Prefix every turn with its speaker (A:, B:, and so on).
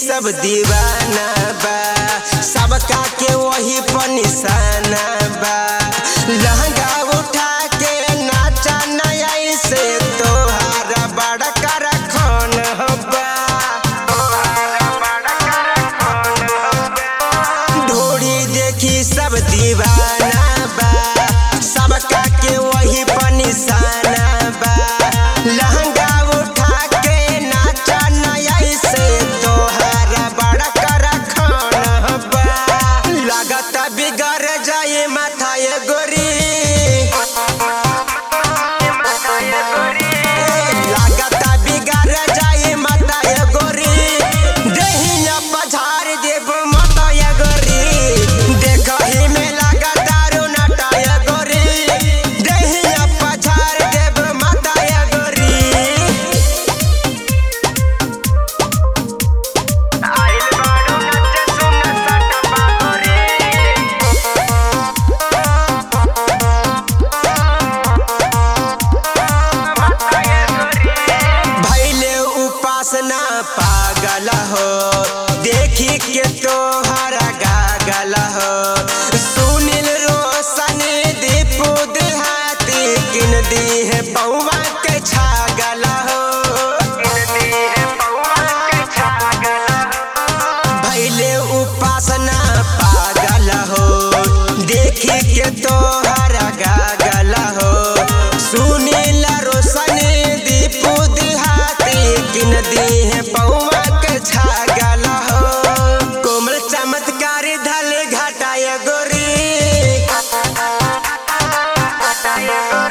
A: सब दीवाना बा सबका के वही पर निशाना बा लहंगा उठा के नाचा नया से तोहारा बड़ा कर खान बा ढोड़ी देखी सब दीवाना बा सबका के वही पर निशाना बा लहंगा उठा के नाचा नया से तोहारा बड़ा कर खान बा लागत बिगड़ जाए माथा ये गोरी लागत बिगड़ जाए माता ये गोरी देहिया पछाड़ देव माता ये गोरी देखही में लागत दारू नाटा ये गोरी देहिया पछाड़ देव माता ये गोरी आइल बारू नचे सुन सटपा गोरी भैले उपासना पागल हो देखी के तोहरा गागल हो सुनील रोशन दीपू देहाती किन दी है पौवा के छागल हो भैले उपासना पागल हो देखी के तोहरा गागल हो सुनील रोशन दीपू देहाती किन दी है पौवा के छागल हो कोमल चमत्कार धल घाटाय गोरी